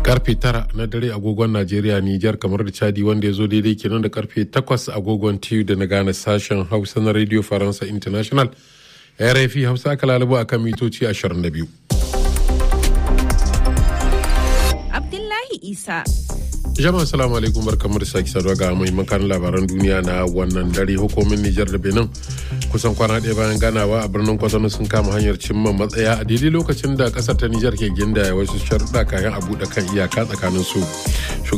karfe tara na dare agogon najeriya nijar kamar da chadi wanda ya zo daidai kenan da karfe takwas agogon tiyu da na gane sashen hausa na radio faransa international rfi hausa aka lalubo a kan mitoci 22 abdullahi isa jama'a salamu alaikum barkamu da sake saduwa ga muhimman kan labaran duniya na wannan dare hukumin nijar da benin kusan kwana ɗaya bayan ganawa a birnin kwatano sun kama hanyar cimma matsaya a daidai lokacin da ƙasar ta nijar ke ginda wasu sharuɗa kayan a buɗe kan iyaka tsakanin su